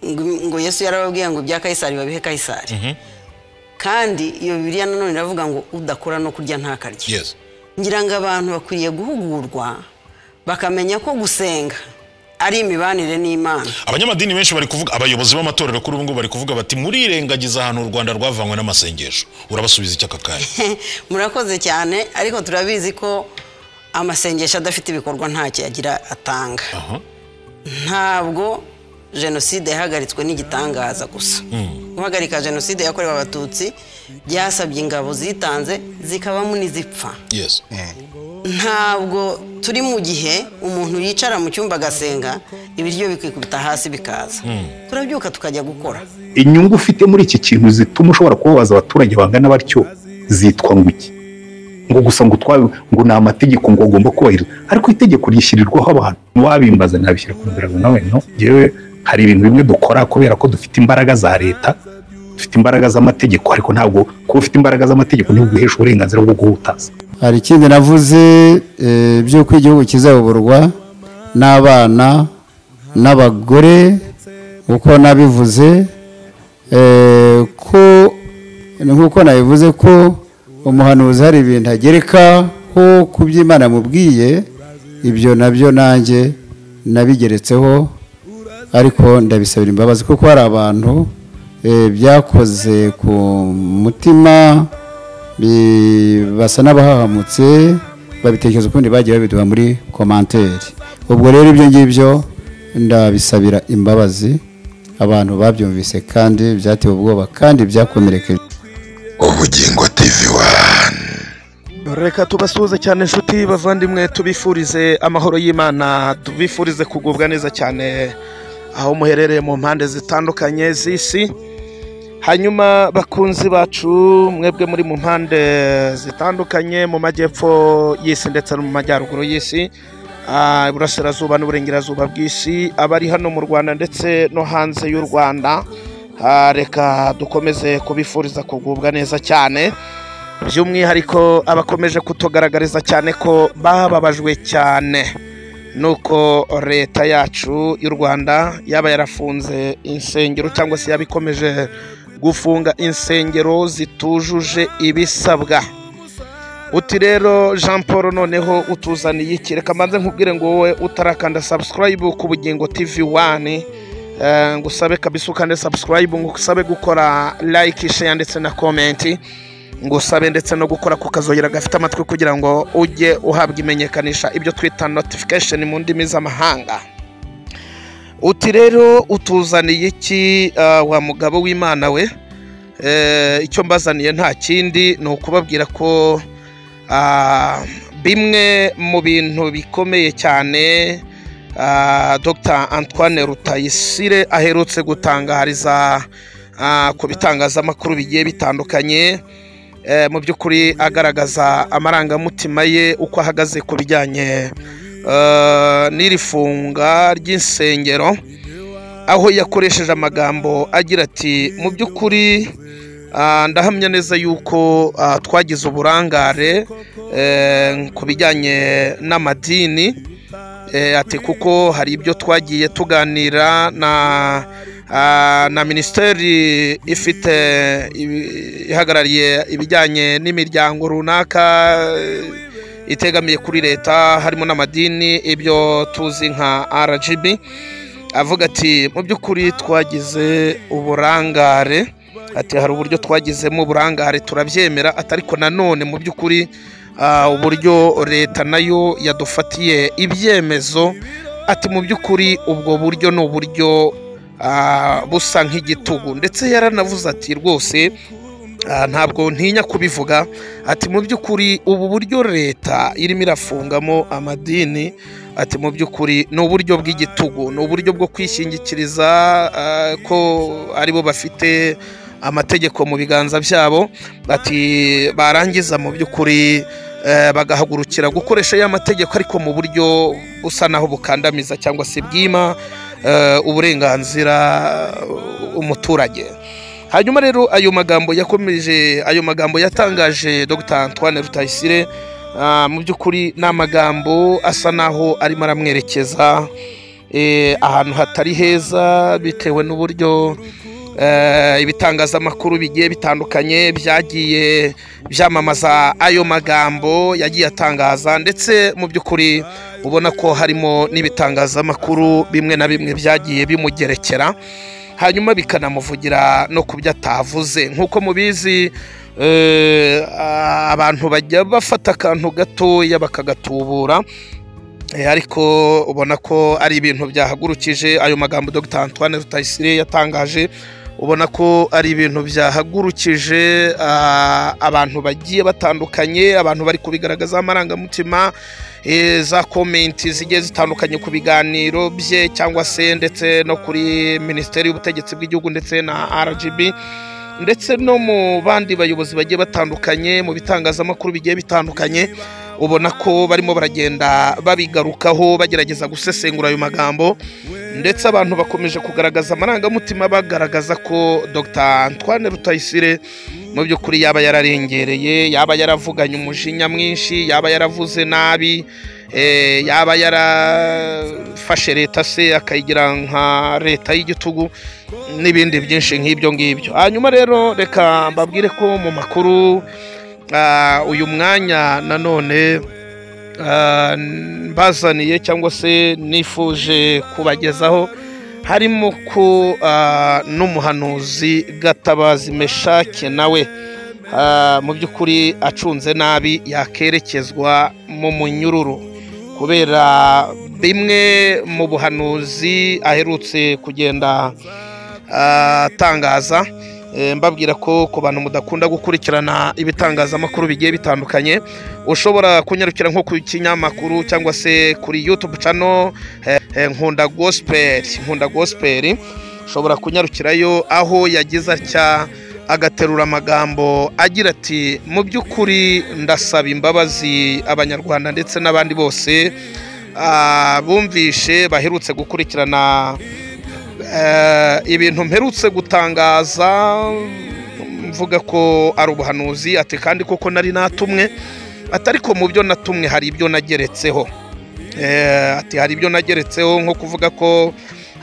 ngo- ngo yesu yarababwiye ngo ibya kayisari babihe kayisari kandi iyo bibiliya nanone iravuga ngo udakora no kurya ntakarye yes ngira ngo abantu bakwiriye guhugurwa bakamenya ko gusenga ari imibanire n'imana abanyamadini benshi bari kuvuga abayobozi b'amatorero kuri ubu ngubu bari kuvuga bati murirengagiza ahantu u rwanda rwavanywe n'amasengesho urabasubiza icyaka kanya murakoze cyane ariko turabizi ko amasengesho adafite ibikorwa ntacyo yagira atanga aha ntabwo jenoside yahagaritswe n'igitangaza gusa guhagarika jenoside yakorewe abatutsi byasabye ingabo zitanze zikabamo n'izipfa yes ntabwo turi mu gihe umuntu yicara mu cyumba agasenga ibiryo bikikubita hasi bikaza turabyuka tukajya gukora inyungu ufite muri iki kintu zituma ushobora kubabaza abaturage bangana batyo zitwa ngo iki ngo gusa ngo twabi ngo ni amategeko ngo agomba kubahiriza ariko itegeko rishyirirwaho abantu wabimbaza nabishyira ku mugaragaro nawe no yewe hari ibintu bimwe dukora kubera ko dufite imbaraga za leta dufite imbaraga z'amategeko ariko ntabwo kuba ufite imbaraga z'amategeko ntibiguhesha uburenganzira bwo guhutaza hari ikindi navuze eh, by'uko igihugu kizayoborwa n'abana n'abagore uko nabivuze eh, ko nk'uko nabivuze ko umuhanuzi hari ibintu agerekaho ku byo Imana yamubwiye ibyo nabyo nanjye nabigeretseho ariko ndabisabira imbabazi kuko hari abantu eh, byakoze ku mutima bi- basa n'abahahamutse babitekereza ukundi bagiye babiduha muri komanteri ubwo rero ibyo ngibyo ndabisabira imbabazi abantu babyumvise kandi byatewe ubwoba kandi byakomerekeje umugingo tv wani reka tubasuhuze cyane inshuti bavandimwe tubifurize amahoro y'imana tubifurize kugubwa neza cyane aho muherereye mu mpande zitandukanye z'isi hanyuma bakunzi bacu mwebwe muri mu mpande zitandukanye mu majyepfo y'isi ndetse no mu majyaruguru y'isi ah, iburasirazuba n'uburengerazuba bw'isi abari hano mu rwanda ndetse no hanze y'u rwanda Ah, reka dukomeze kubifuriza kugubwa neza cyane by'umwihariko abakomeje kutugaragariza cyane ko bababajwe cyane nuko leta yacu y'u rwanda yaba yarafunze insengero cyangwa se yaba ikomeje gufunga insengero zitujuje ibisabwa uti rero jean paul noneho utuzaniye iki reka mbanze nkubwire ngo wowe utarakanda subscribe ku bugingo tv wani eh, ngusabe kabisa ukande subscribe ngusabe gukora like share ndetse na komenti ngusabe ndetse no gukora ku kazogira gafite amatwi kugira ngo ujye uhabwa imenyekanisha ibyo twita notification mu ndimi z'amahanga uti rero utuzaniye iki eh, wa mugabo w'imana we Eh, icyo mbazaniye nta kindi ni ukubabwira ko Ah, bimwe mu bintu bikomeye cyane ah, dr antoine rutayisire aherutse gutangariza ah, ku bitangazamakuru bigiye bitandukanye eh, mu by'ukuri agaragaza amarangamutima ye uko ahagaze ku bijyanye eh, n'iri funga ry'insengero aho yakoresheje amagambo agira ati mu by'ukuri Ah, ndahamya neza yuko ah, twagize uburangare eh, ku bijyanye n'amadini eh, ati kuko hari ibyo twagiye tuganira na ah, na minisiteri ifite ibi- ihagarariye ibijyanye n'imiryango runaka eh, itegamiye kuri leta harimo n'amadini ibyo tuzi nka rgb avuga ati mu by'ukuri twagize uburangare ati hari uburyo twagizemo uburangare turabyemera ati ariko nanone mu by'ukuri ah, uburyo leta nayo yadufatiye ibyemezo ati mu by'ukuri ubwo buryo ni uburyo ah, busa nk'igitugu ndetse yaranavuze ati rwose Ah, ntabwo ntinya kubivuga ati mu by'ukuri ubu buryo leta irimo irafungamo amadini ati mu by'ukuri ni uburyo bw'igitugu ni uburyo bwo kwishingikiriza ah, ko aribo bafite amategeko mu biganza byabo ati barangiza mu by'ukuri eh, bagahagurukira gukoresha ya mategeko ariko mu buryo busa naho bukandamiza cyangwa se bwima eh, uburenganzira eh, umuturage hanyuma rero ayo magambo yakomeje ayo magambo yatangaje dr antoine rutayisire ah, mu by'ukuri ni amagambo asa naho arimo aramwerekeza eh, ahantu hatari heza bitewe n'uburyo eh, ibitangazamakuru bigiye bitandukanye byagiye byamamaza ayo magambo yagiye atangaza ndetse mu by'ukuri ubona ko harimo n'ibitangazamakuru bimwe na bimwe byagiye bimugerekera hanyuma bikanamuvugira no ku byo atavuze nk'uko mubizi eh, abantu bajya bafata akantu gatoya bakagatubura Eh, ariko ubona ko ari ibintu byahagurukije ayo magambo Dr Antoine Rutayisire yatangaje ubona ko ari ibintu byahagurukije ah, abantu bagiye batandukanye abantu bari kubigaragaza amarangamutima eh, za komenti zigiye zitandukanye ku biganiro bye cyangwa se ndetse no kuri minisiteri y'ubutegetsi bw'igihugu ndetse na RGB ndetse no mu bandi bayobozi bagiye batandukanye mu bitangazamakuru bigiye bitandukanye ubona ko barimo baragenda babigarukaho bagerageza gusesengura ayo magambo ndetse abantu bakomeje kugaragaza amarangamutima bagaragaza ko Dr Antoine Rutayisire mu by'ukuri yaba yararengereye yaba yaravuganye umujinya mwinshi yaba yaravuze nabi eh, yaba yarafashe leta se akayigira nka leta y'igitugu n'ibindi byinshi nk'ibyo ngibyo hanyuma rero reka mbabwire ko mu makuru Ah, uyu mwanya nanone ah, mbazaniye cyangwa se nifuje kubagezaho harimo ko ah, n'umuhanuzi gatabazi meshake nawe ah, mu by'ukuri acunze nabi yakerekezwa mu munyururu kubera bimwe mu buhanuzi aherutse kugenda atangaza Eh, mbabwira ko ku bantu mudakunda gukurikirana ibitangazamakuru bigiye bitandukanye ushobora kunyarukira nko ku kinyamakuru cyangwa se kuri youtube channel eh, eh, nkunda gospel nkunda gospel ushobora kunyarukirayo aho yagize atya agaterura amagambo agira ati mu by'ukuri ndasaba imbabazi abanyarwanda ndetse n'abandi bose ah, bumvishe baherutse gukurikirana Eh, ibintu mperutse gutangaza mvuga ko ari ubuhanuzi ati kandi koko nari natumwe ati ariko mu byo natumwe hari ibyo nageretseho Eh, ati hari ibyo nageretseho nko kuvuga ko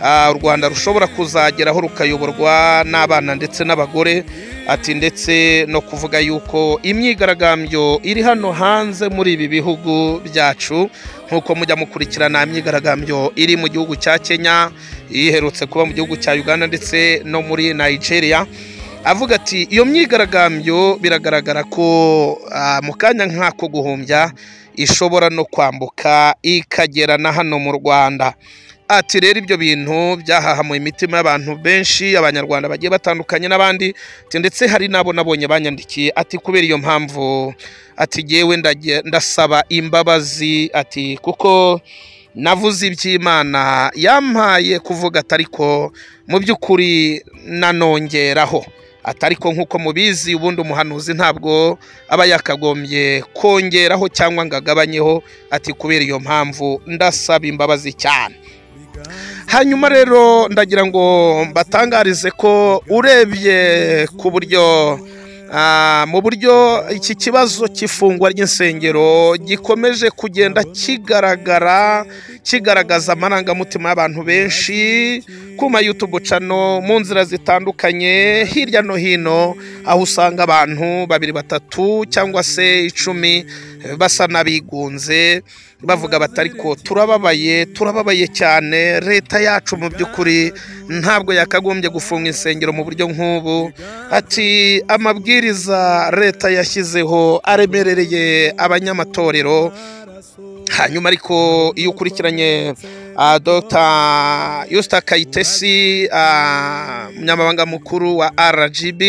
ah, u rwanda rushobora kuzageraho rukayoborwa n'abana ndetse n'abagore ati ndetse no kuvuga yuko imyigaragambyo iri hano hanze muri ibi bihugu byacu nk'uko mujya mukurikirana imyigaragambyo iri mu gihugu cya kenya iherutse kuba mu gihugu cya uganda ndetse no muri nigeria avuga ati iyo myigaragambyo biragaragara ko ah, mu kanya nk'ako guhumbya ishobora no kwambuka ikagera na hano mu rwanda ati rero ibyo bintu byahahamuye imitima y'abantu benshi abanyarwanda bagiye batandukanye n'abandi ati ndetse hari n'abo nabonye banyandikiye ati kubera iyo mpamvu ati jyewe ndage- ndasaba imbabazi ati kuko navuze iby'imana yampaye kuvuga ati ariko mu by'ukuri nanongeraho ati ariko nk'uko mubizi ubundi umuhanuzi ntabwo aba yakagombye kongeraho cyangwa ngo agabanyeho ati kubera iyo mpamvu ndasaba imbabazi cyane hanyuma rero ndagira ngo mbatangarize ko urebye ku buryo ah, mu buryo iki kibazo cy'ifungwa ry'insengero gikomeje kugenda kigaragara kigaragaza amarangamutima y'abantu benshi ku ma YouTube channel mu nzira zitandukanye hirya no hino aho usanga abantu babiri batatu cyangwa se icumi eh, basa n'abigunze bavuga bati ariko turababaye turababaye cyane leta yacu mu by'ukuri ntabwo yakagombye gufunga insengero mu buryo nk'ubu ati amabwiriza leta yashyizeho aremerereye abanyamatorero hanyuma ariko iyo ukurikiranye uh, dr yusta kayitesi ah, umunyamabanga mukuru wa rgb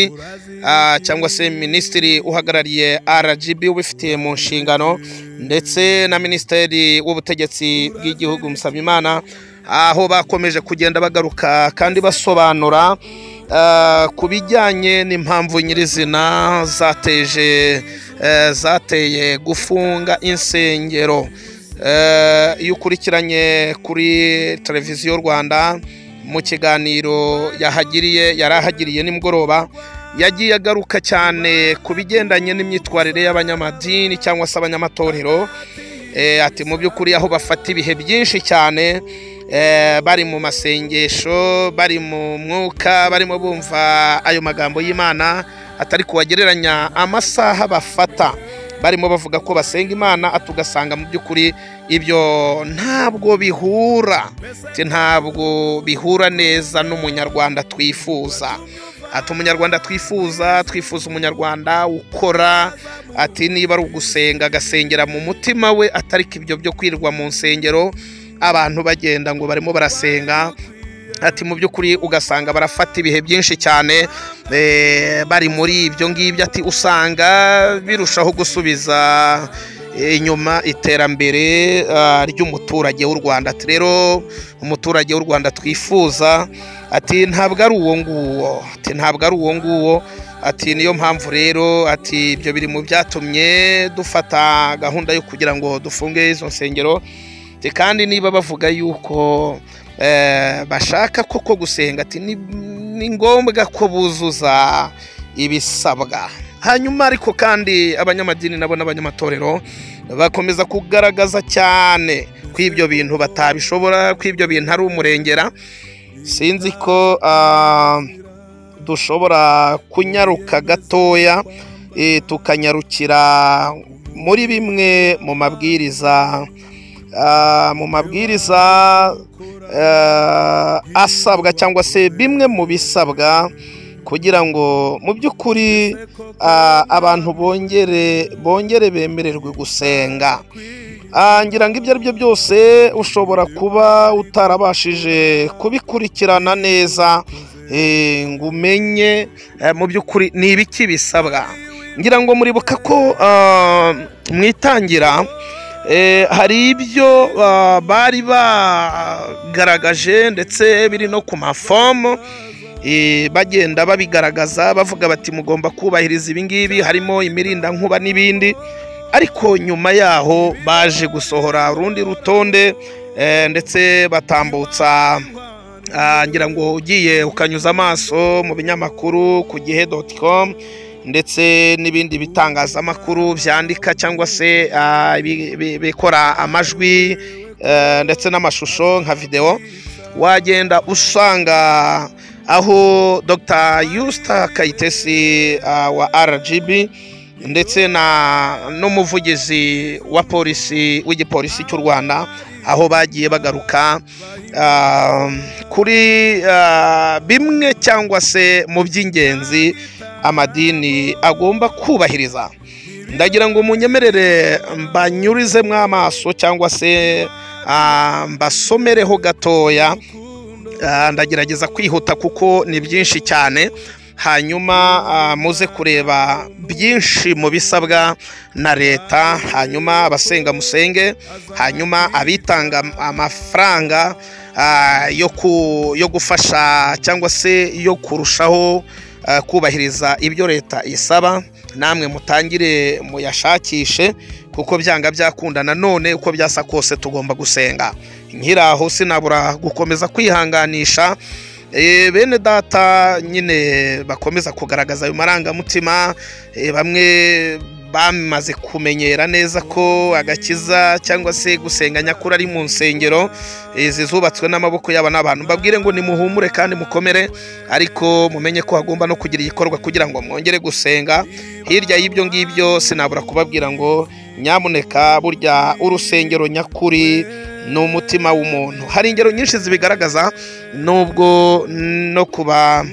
ah, cyangwa se minisitiri uhagarariye rgb ubifitiye mu nshingano ndetse na minisitiri w'ubutegetsi bw'igihugu musabyimana aho bakomeje kugenda bagaruka kandi basobanura ah, ku bijyanye n'impamvu nyirizina zateje eh, zateye gufunga insengero Eh, iyo ukurikiranye kuri televiziyo rwanda mu kiganiro yahagiriye yari ahagiriye nimugoroba yagiye agaruka cyane ku bigendanye n'imyitwarire y'abanyamadini cyangwa se abanyamatorero Eh, ati mu by'ukuri aho bafata ibihe byinshi cyane eh, bari mu masengesho bari mu mwuka barimo bumva ayo magambo y'imana atari kubagereranya amasaha bafata barimo bavuga ko basenga imana tugasanga mu by'ukuri ibyo ntabwo bihura Ati, ntabwo bihura neza n'umunyarwanda twifuza ati umunyarwanda twifuza twifuza umunyarwanda ukora ati niba ari ugusenga agasengera mu mutima we atariko ibyo byo kwirirwa mu nsengero abantu bagenda ngo barimo barasenga ati mu by'ukuri ugasanga barafata ibihe byinshi cyane eh, bari muri ibyo ngibyo ati usanga birushaho gusubiza eh, inyuma iterambere ah, ry'umuturage w'u rwanda ati rero umuturage w'u rwanda twifuza ati ntabwo ari uwo nguwo ati ntabwo ari uwo nguwo ati niyo mpamvu rero ati ibyo biri mu byatumye dufata gahunda yo kugira ngo dufunge izo nsengero Ati, kandi niba bavuga yuko eh, bashaka koko gusenga ati ni, ni ngombwa ko buzuza ibisabwa hanyuma ariko kandi abanyamadini nabo n'abanyamatorero bakomeza kugaragaza cyane ko ibyo bintu batabishobora ko ibyo bintu ari umurengera sinzi ko ah, dushobora kunyaruka gatoya eh, tukanyarukira muri bimwe mu mabwiriza ah, mu mabwiriza eh, asabwa cyangwa se bimwe mu bisabwa kugira ngo mu by'ukuri ah, abantu bongere bongere bemererwe gusenga Ah, ngira ngo ibyo ari byo byose ushobora kuba utarabashije kubikurikirana neza eh, ngo umenye eh, mu by'ukuri ni ibiki bisabwa ngira ngo muribuka ko ah, mu itangira eh, hari ibyo ah, bari bagaragaje ndetse biri no ku mafomu eh, bagenda babigaragaza bavuga bati mugomba kubahiriza ibingibi harimo imirindankuba n'ibindi ariko nyuma yaho baje gusohora urundi rutonde eh, ndetse batambutsa ah, ngira ngo ugiye ukanyuza amaso mu binyamakuru ku gihe doti komu ndetse n'ibindi bitangazamakuru byandika cyangwa se ah, bi- bi- bikora amajwi eh, ndetse n'amashusho nka videwo wagenda usanga aho dr yusita kayitesi ah, wa rgb ndetse na n'umuvugizi wa polisi w'igipolisi cy'u rwanda aho bagiye bagaruka ah, kuri ah, bimwe cyangwa se mu by'ingenzi amadini agomba kubahiriza ndagira ngo munyemerere mbanyurizemo amaso cyangwa se ah, mbasomereho gatoya Ah, ndagerageza kwihuta kuko ni byinshi cyane hanyuma ah, muze kureba byinshi mu bisabwa na leta hanyuma abasenga musenge hanyuma abitanga amafaranga ah, yo ku- yo gufasha cyangwa se yo kurushaho ah, kubahiriza ibyo leta isaba namwe mutangire muyashakishe kuko byanga byakunda nanone uko byasa kose tugomba gusenga nkiri aho sinabura gukomeza kwihanganisha Eh, bene data nyine bakomeza kugaragaza ayo marangamutima eh, bamwe bamaze kumenyera neza ko agakiza cyangwa se gusenga nyakuri ari mu nsengero eh, izi zubatswe n'amaboko y'aba n'abantu mbabwire ngo nimuhumure kandi mukomere ariko mumenye ko hagomba no kugira igikorwa kugira ngo mwongere gusenga hirya y'ibyo ngibyo sinabura kubabwira ngo nyamuneka burya urusengero nyakuri ni umutima w'umuntu hari ingero nyinshi zibigaragaza nubwo no kuba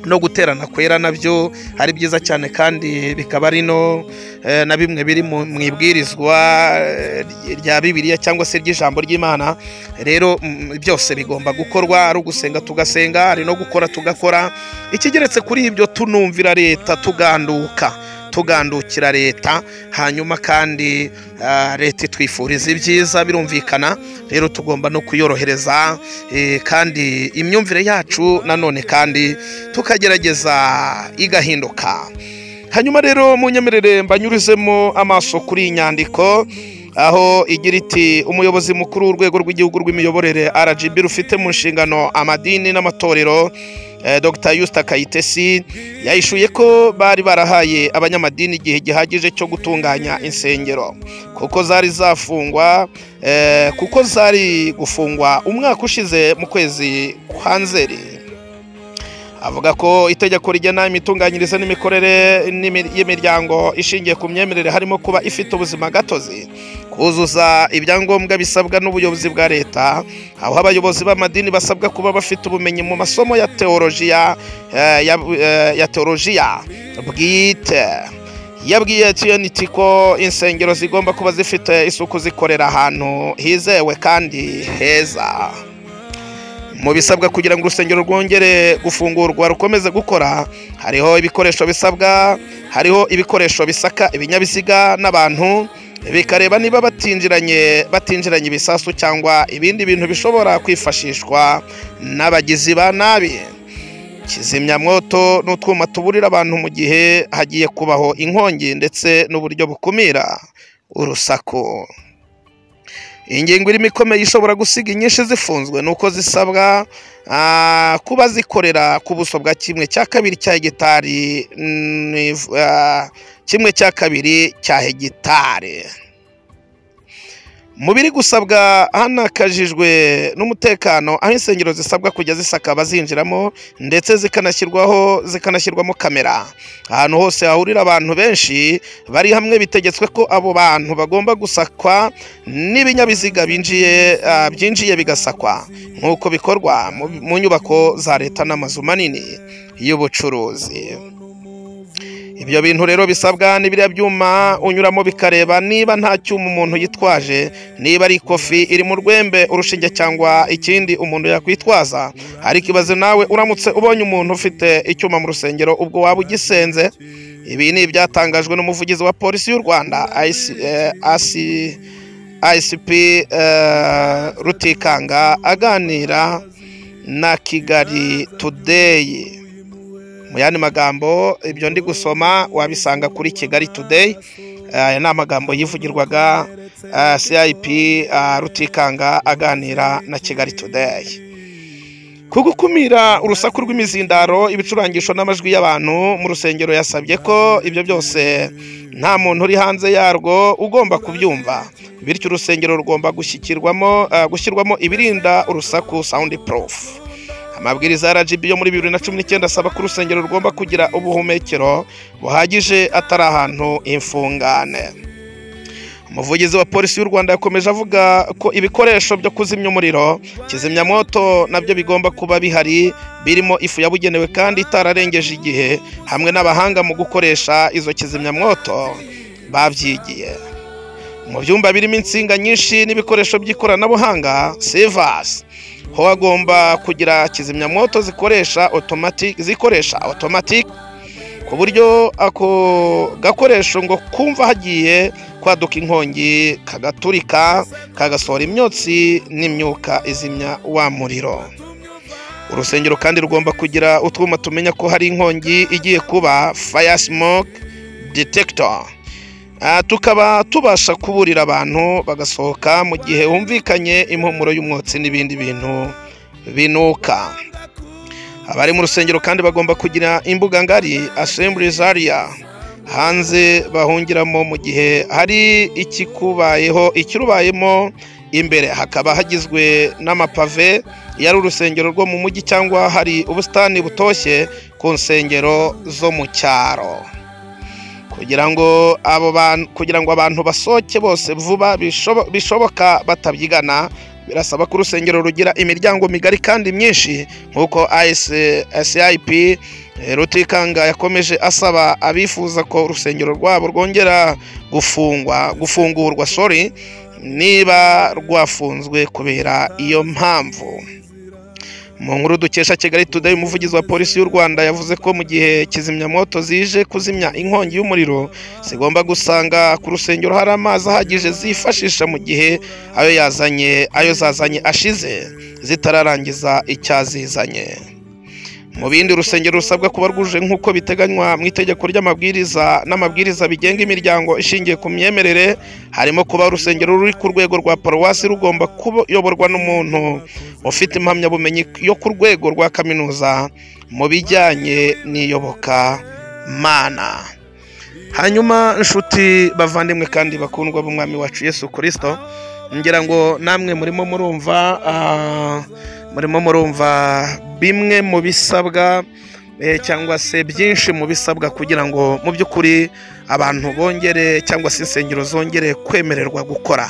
no guterana kwera nabyo ari byiza cyane kandi bikaba ari no eh, na bimwe biri mu mu ibwirizwa eh, rya bibiliya cyangwa se ry'ijambo ry'imana rero mm, byose bigomba gukorwa ari ugusenga tugasenga ari no gukora tugakora ikigeretse kuri ibyo tunumvira leta tuganduka tugandukira leta hanyuma kandi ah, leta itwifuriza ibyiza birumvikana rero tugomba no kuyorohereza eh, kandi imyumvire yacu nanone kandi tukagerageza igahinduka hanyuma rero munyemerere mbanyurizemo amaso kuri iyi nyandiko aho igira iti umuyobozi mukuru w'urwego rw'igihugu rw'imiyoborere rgb rufite mu nshingano amadini n'amatorero eh, Dr Yusta Kayitesi yahishuye ko bari barahaye abanyamadini igihe gihagije cyo gutunganya insengero kuko zari zafungwa eh, kuko zari gufungwa umwaka ushize mu kwezi kwa nzeri avuga ko itegeko rigena imitunganyirize n'imikorere n'imi- y'imiryango ishingiye ku myemerere harimo kuba ifite ubuzima gatozi kuzuza ibyangombwa bisabwa n'ubuyobozi bwa leta aho abayobozi b'amadini basabwa kuba bafite ubumenyi mu masomo ya teolojiya eh, ya, eh, ya teolojiya bwite yabwiye TNT ko insengero zigomba kuba zifite isuku zikorera ahantu hizewe kandi heza mu bisabwa kugira ngo urusengero rwongere gufungurwa rukomeze gukora hariho ibikoresho bisabwa hariho ibikoresho bisaka ibinyabiziga n'abantu bikareba niba batinjiranye batinjiranye ibisasu cyangwa ibindi bintu bishobora kwifashishwa n'abagizi ba nabi kizimyamwoto ni utwuma tuburira abantu mu gihe hagiye kubaho inkongi ndetse n'uburyo bukumira urusaku iyi ngingo irimo ikomeye ishobora gusiga inyinshi zifunzwe ni uko zisabwa ah, kuba zikorera ku buso bwa kimwe cya kabiri cya hegitari mm, if- ah, kimwe cya kabiri cya hegitari mu biri gusabwa hanakajijwe n'umutekano aho insengero zisabwa kujya zisaka abazinjiramo ndetse zikanashyirwaho zikanashyirwamo kamera ahantu hose hahurira abantu benshi bari hamwe bitegetswe ko abo bantu bagomba gusakwa n'ibinyabiziga binjiye ah, byinjiye bigasakwa nk'uko bikorwa mu- mu nyubako za leta n'amazu manini y'ubucuruzi ibyo bintu rero bisabwa n'ibiriya byuma unyuramo bikareba niba nta cyuma umuntu yitwaje niba ari ikofi iri mu rwembe urushinge cyangwa ikindi umuntu yakwitwaza ariko ibaze nawe uramutse ubonye umuntu ufite icyuma mu rusengero ubwo waba ugisenze ibi ni ibyatangajwe n'umuvugizi wa polisi y'u rwanda IC, eh, AC, ICP eh, rutikanga aganira na kigali today mu yandi magambo ibyo ndi gusoma wabisanga kuri kigali today aya ni amagambo yivugirwaga ah, cip ah, rutikanga aganira na kigali today ku gukumira urusaku rw'imizindaro ibicurangisho n'amajwi y'abantu mu rusengero yasabye ko ibyo byose nta muntu uri hanze yarwo ugomba kubyumva bityo urusengero rugomba gushyikirwamo ah, gushyirwamo ibirinda urusaku sound proof amabwiriza ya RGB yo muri bibiri na cumi n'icyenda asaba ko urusengero rugomba kugira ubuhumekero buhagije atari ahantu imfungane umuvugizi wa polisi y'u rwanda yakomeje avuga ko ibikoresho byo kuzimya umuriro kizimyamwoto nabyo bigomba kuba bihari birimo ifu yabugenewe kandi itararengeje igihe hamwe n'abahanga mu gukoresha izo kizimyamwoto babyigiye mu byumba birimo insinga nyinshi n'ibikoresho by'ikoranabuhanga sevasi ho hagomba kugira kizimyamwoto zikoresha automatic zikoresha automatic ku buryo ako gakoresho ngo kumva hagiye kwaduka inkongi kagaturika kagasohora imyotsi n'imyuka izimya wa muriro urusengero kandi rugomba kugira utwuma tumenya ko hari inkongi igiye kuba fire smoke detector Ah, tukaba tubasha kuburira abantu bagasohoka mu gihe humvikanye impumuro y'umwotsi n'ibindi bintu binuka abari mu rusengero kandi bagomba kugira imbuga ngari assemblies area hanze bahungiramo mu gihe hari ikikubayeho ikirubayemo imbere hakaba hagizwe n'amapave yari urusengero rwo mu mujyi cyangwa hari ubusitani butoshye ku nsengero zo mu cyaro kugira ngo abo bantu kugira ngo abantu basohoke bose vuba bishobo- bishoboka batabyigana birasaba ko urusengero rugira imiryango migari kandi myinshi nk'uko ICIP eh, Rutikanga yakomeje asaba abifuza ko urusengero rwabo rwongera gufungwa gufungurwa sorry niba rwafunzwe kubera iyo mpamvu mu nkuru dukesha kigali today umuvugizi wa polisi y'u rwanda yavuze ko mu gihe kizimyamwoto zije kuzimya inkongi y'umuriro zigomba gusanga ku rusengero hari amazi ahagije zifashisha mu gihe ayo yazanye ayo zazanye ashize zitararangiza icyazizanye mu bindi urusengero rusabwa kuba rwuje nk'uko biteganywa mu itegeko ry'amabwiriza n'amabwiriza bigenga imiryango ishingiye ku myemerere harimo kuba urusengero ruri ku rwego rwa paruwasi rugomba kuyoborwa n'umuntu ufite impamyabumenyi yo ku rwego rwa kaminuza mu bijyanye n'iyoboka mana hanyuma inshuti bavandimwe kandi bakundwa b'umwami wacu yesu kirisito ngira ngo namwe murimo murumva ah, murimo murumva bimwe mu bisabwa eh, cyangwa se byinshi mu bisabwa kugira ngo mu by'ukuri abantu bongere cyangwa se insengero zongere kwemererwa gukora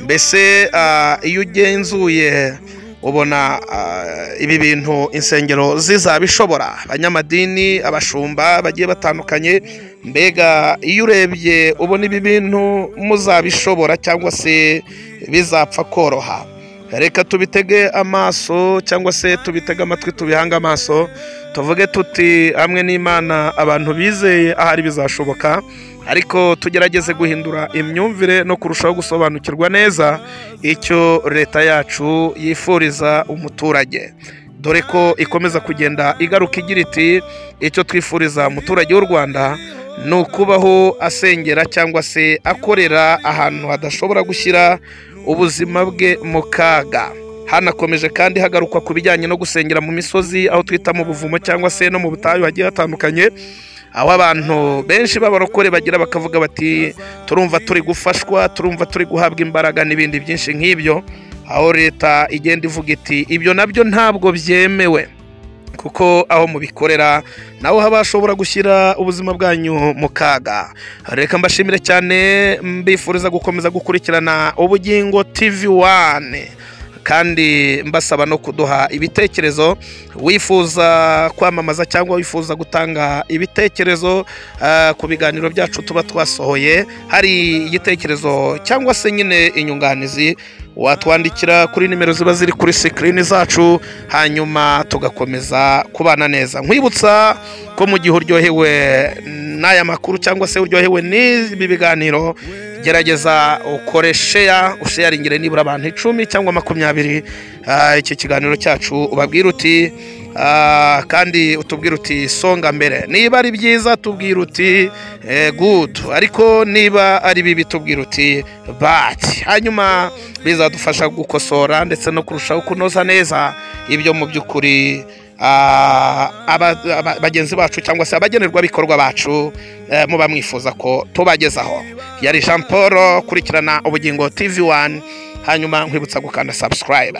mbese ah, iyo ugenzuye ubona ah, ibi bintu insengero zizabishobora abanyamadini abashumba bagiye batandukanye mbega iyo urebye ubona ibi bintu muzabishobora cyangwa se bizapfa koroha reka tubitege amaso cyangwa se tubitege amatwi tubihange amaso tuvuge tuti hamwe n'imana abantu bizeye ahari bizashoboka ariko tugerageze guhindura imyumvire no kurushaho gusobanukirwa neza icyo leta yacu yifuriza umuturage dore ko ikomeza kugenda igaruka igira iti icyo twifuriza umuturage w'u rwanda ni ukubaho asengera cyangwa se akorera ahantu hadashobora gushyira ubuzima bwe mu kaga hanakomeje kandi hagarukwa ku bijyanye no gusengera mu misozi aho twita mu buvumo cyangwa se no mu butayu hagiye hatandukanye aho abantu benshi b'abarokore bagira bakavuga bati turumva turi gufashwa turumva turi guhabwa imbaraga n'ibindi byinshi nk'ibyo aho leta igenda ivuga iti ibyo nabyo ntabwo byemewe kuko aho mubikorera naho haba hashobora gushyira ubuzima bwanyu mu kaga reka mbashimire cyane mbifuriza gukomeza gukurikirana ubugingo tv wane kandi mbasaba no kuduha ibitekerezo wifuza kwamamaza cyangwa wifuza gutanga ibitekerezo ah, ku biganiro byacu tuba twasohoye hari igitekerezo cyangwa se nyine inyunganizi watwandikira kuri nimero ziba ziri kuri sikirini zacu hanyuma tugakomeza kubana neza nkwibutsa ko mu gihe uryohewe n'aya makuru cyangwa se uryohewe n'ibi biganiro gerageza ukore sheya usheyaringire nibura abantu icumi cyangwa makumyabiri Ah, iki kiganiro cyacu ubabwira uti ah, kandi utubwira uti songa mbere niba ari byiza tubwira uti eh, good ariko niba ari bibi tubwira uti bad hanyuma bizadufasha gukosora ndetse no kurushaho kunoza neza ibyo mu by'ukuri ah, aba- aba- bagenzi bacu cyangwa se abagenerwabikorwa bacu eh, muba mwifuza ko tubagezaho yari jean paul kurikirana ubugingo tv 1 hanyuma nkwibutsa gukanda subscribe